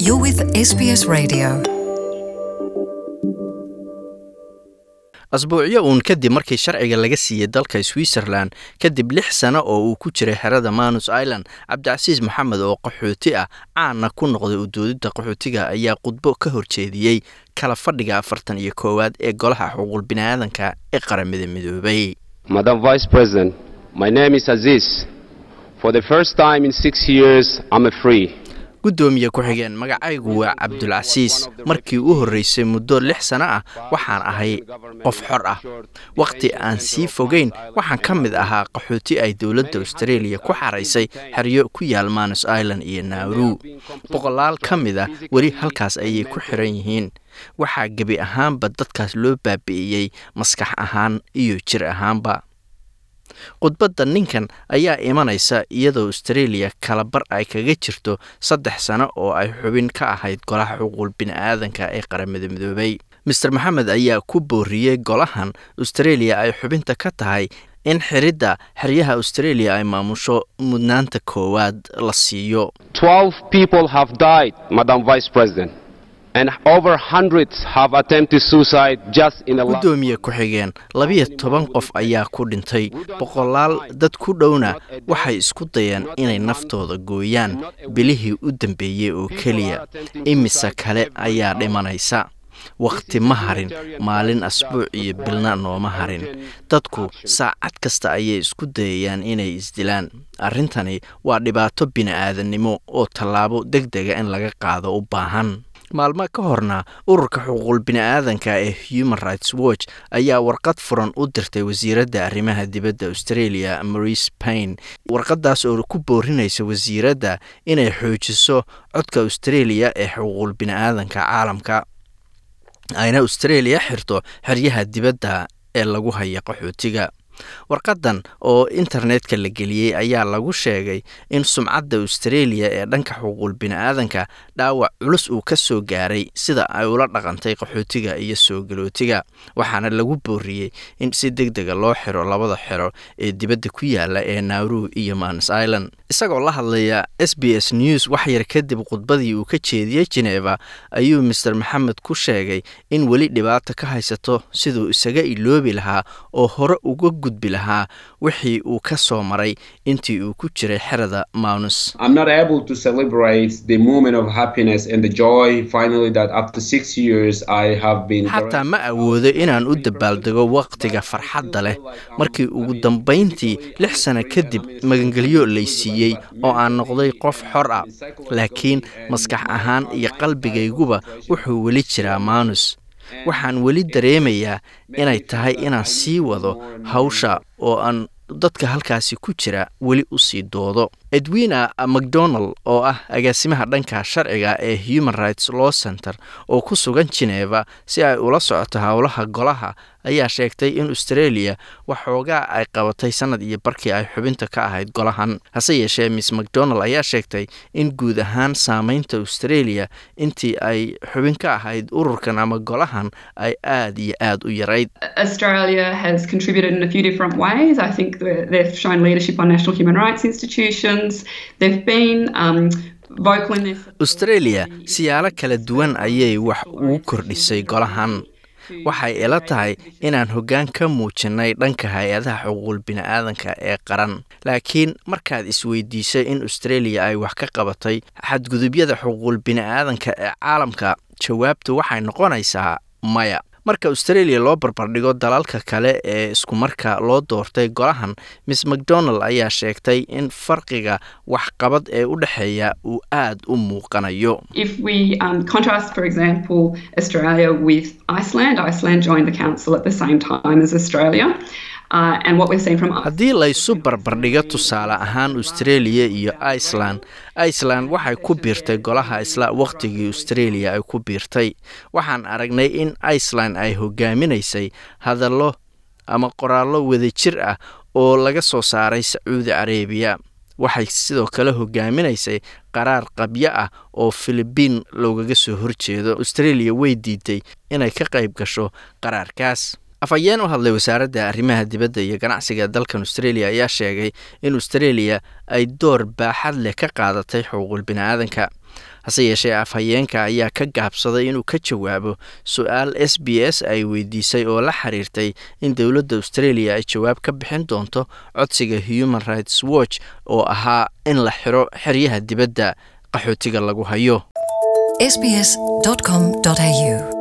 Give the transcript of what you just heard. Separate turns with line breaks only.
You're with SBS Radio.
asbuucyo uun kadib markii sharciga laga siiyey dalka switzerland kadib lix sano oo uu ku jiray xerada manus island cabdicasiis maxamed oo qaxooti ah caana ku noqday udoodidda qaxootiga ayaa khudbo ka horjeediyey kala fadhiga afartan iyo koowaad ee golaha xuquuq biniaadanka ee qaramada midoobay
Madam Vice President, my name is Aziz. For the first time in six years, I'm a free.
guddoomiye ku-xigeen magacaygu waa cabdulcasiis markii u horreysay muddo lix sano ah waxaan ahay qof xor ah wakhti aan sii fogeyn waxaan ka mid ahaa qaxooti ay dowladda australia ku xaraysay xeryo ku yaal manus island iyo nauru boqolaal ka mid a weli halkaas ayay ku xiran yihiin waxaa gebi ahaanba dadkaas loo baabi'iyey maskax ahaan iyo jir ahaanba khudbadda ninkan ayaa imanaysa iyadoo australia kalabar ay kaga jirto saddex sano oo ay xubin ka ahayd golaha xuquuq bini'aadanka ee qaramada midoobay master maxamed ayaa ku booriyey golahan australia ay xubinta ka tahay in xiridda xeryaha australia ay maamusho mudnaanta koowaad la siiyo
Twelve people have died, Madam Vice President, and over hundreds have attempted suicide just in the last.
guddoomiye ku-xigeen labiyo toban qof ayaa ku dhintay boqolaal dad ku dhowna waxay isku dayeen inay naftooda gooyaan bilihii u dambeeyey oo keliya imise kale ayaa dhimanaysa wakhti ma harin maalin asbuuc iyo bilna nooma harin dadku saacad kasta ayay isku dayayaan inay isdilaan arrintani waa dhibaato bini'aadannimo oo tallaabo deg dega in laga qaado u baahan maalmo ka horna ururka xuquuqul bini'aadanka ee human rights watch ayaa warqad furan u dirtay wasiiradda arrimaha dibadda australia maurice paine warqadaas oo ku boorinaysa wasiiradda inay xoojiso codka australia ee xuquuqul bini'aadanka caalamka ayna australia xirto xeryaha dibadda ee lagu haya qaxootiga warqadan oo internetka la geliyey ayaa lagu sheegay in sumcadda australia ee dhanka xuquuq bini'aadanka dhaawac culus uu ka soo gaaray sida ay ula dhaqantay qaxootiga iyo soo galootiga waxaana lagu booriyey in si deg dega loo xiro labada xero ee dibadda ku yaala ee nauru iyo manus island isagoo la hadlaya s b s news waxyar kadib khudbadii uu ka jeediyey geneva ayuu master maxamed ku sheegay in weli dhibaata ka haysato siduu isaga iloobi lahaa oo hore uga gudbi lahaa wixii uu ka soo maray intii uu ku jiray xerada manus
I'm not able to celebrate the moment of happiness and the joy finally that after six years I have been.
xataa ma awoodo inaan u dabaaldego wakhtiga farxadda leh markii ugu dambayntii lix sano kadib magangelyo laysiiyey oo aan noqday qof xor ah laakiin maskax ahaan iyo qalbigayguba wuxuu weli jiraa manus waxaan weli dareemayaa inay tahay inaan sii wado hawsha oo aan dadka halkaasi ku jira weli u sii doodo edwina macdonald oo ah agaasimaha dhanka sharciga ee human rights law center oo ku sugan geneva si ay ula socoto howlaha golaha ayaa sheegtay in australia waxoogaa ay qabatay sanad iyo barkii ay xubinta ka ahayd golahan hase yeeshee miss macdonald ayaa sheegtay in guud ahaan saameynta australia intii ay xubin ka ahayd ururkan ama golahan ay aad iyo aad u yarayd
Australia has contributed in a few different ways. I think that they've shown leadership on national human rights institutions. They've been um, vocal in their support
australia
for the-
siyaalo kala duwan ayay wax ugu kordhisay golahan waxay ila tahay inaan hoggaan ka muujinnay dhanka hay-adaha xuquuq bini'aadanka ee qaran laakiin markaad isweydiisay in australia ay wax ka qabatay xadgudubyada xuquuq bini'aadanka ee caalamka jawaabtu waxay noqonaysaa maya marka australia loo barbardhigo dalalka kale ee iskumarka loo doortay golahan miss macdonald ayaa sheegtay in farqiga waxqabad ee u dhexeeya uu aad u muuqanayo
If we um, contrast, for example, Australia with Iceland, Iceland joined the council at the same time as Australia. Uh, and what we're seeing from
haddii laysu barbardhigo tusaale ahaan australia iyo iceland iceland waxay ku biirtay golaha isla wakhtigii australia ay ku biirtay waxaan aragnay in iceland ay hogaaminaysay hadallo ama qoraallo wadajir ah oo laga soo saaray sacuudi carabiya waxay sidoo kale hogaaminaysay qaraar qabyo ah oo filibiin loogaga soo horjeedo australia way diiday inay ka qayb gasho qaraarkaas afhayeen u hadlay wasaaradda arrimaha dibadda iyo ganacsiga dalkan australia ayaa sheegay in australia ay door baaxad leh ka qaadatay xuquuqul bini'aadanka hase yeeshee afhayeenka ayaa ka gaabsaday inuu ka jawaabo su-aal s b s ay weydiisay oo la xiriirtay in dowladda australia ay jawaab ka bixin doonto codsiga human rights watch oo ahaa in la xiro xeryaha dibadda qaxootiga lagu hayo
sbs.com.au